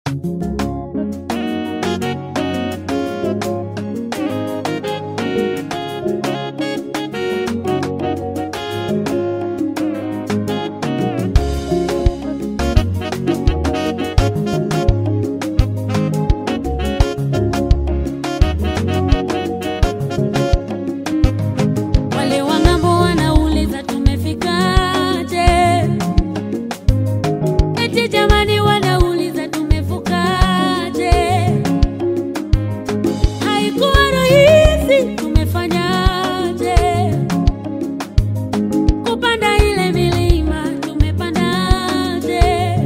Wale wa ng'ambo wanauliza tumefikaje? Eti jamani, wanauliza tumevukaje? Haikuwa rahisi, tumefanyaje? Kupanda ile milima tumepandaje?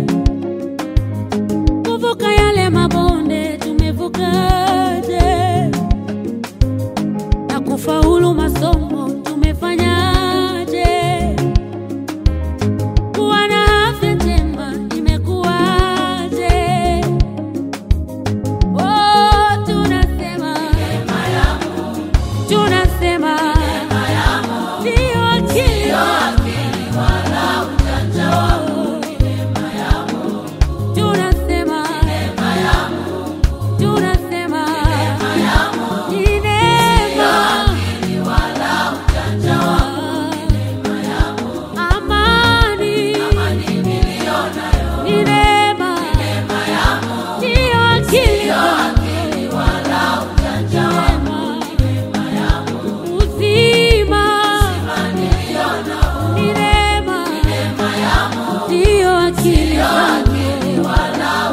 Kuvuka yale mabonde tumevukaje? na kufaulu masomo tumefanyaje? Kuwa na afya njema imekuwaje? Oh, tunasema tunasema ndio akili tunasema tunasema ni neema amani ni neema ndiyo akili Neema. uzima ni neema ndiyo akili Neema.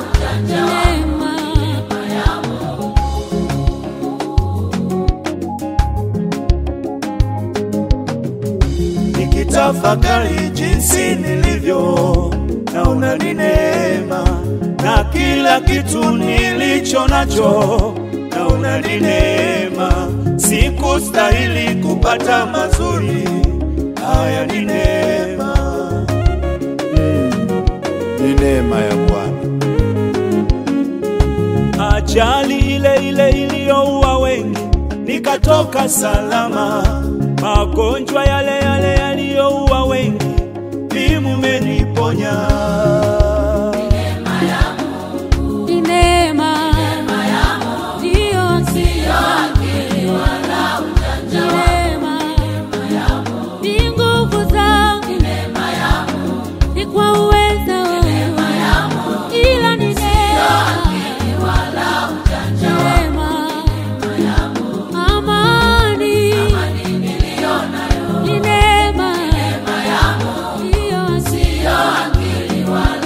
nikitafakari jinsi nilivyo, naona ni neema, na kila kitu nilicho nacho naona ni neema. Sikustahili kupata mazuri haya, ni neema, ni neema ya Bwana. ajali ile ile iliyoua wengi nikatoka salama, magonjwa yale yale yaliyoua wengi vimumeniponya. Ni neema ndiyo akili Ni neema ni nguvu zangu ni kwa uweza wangu ila ni neema Neema. amani ni neema ndiyo akili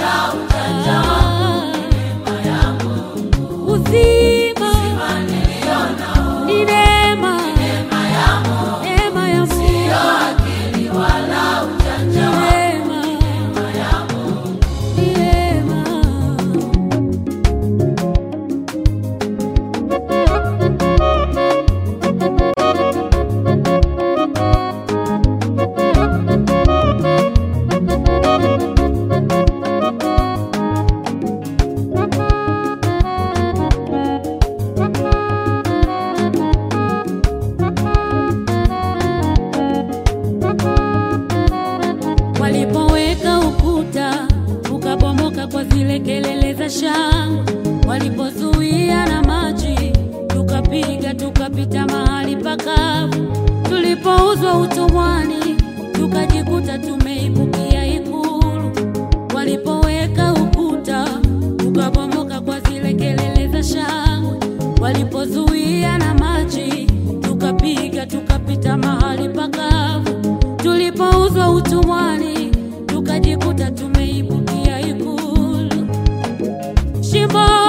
uzima ni neema neema ya Mungu neema neema Walipoweka ukuta ukabomoka kwa zile kelele za shangwe, walipozuia na maji tukapiga tukapita mahali pakavu, tulipouzwa utumwani tukajikuta tumeibukia ikulu. Walipoweka ukuta ukabomoka kwa zile kelele za shangwe, walipozuia na maji tukapiga tukapita mahali pakavu, tulipouzwa utumwani tukajikuta tumeibukia ikulu. Shimo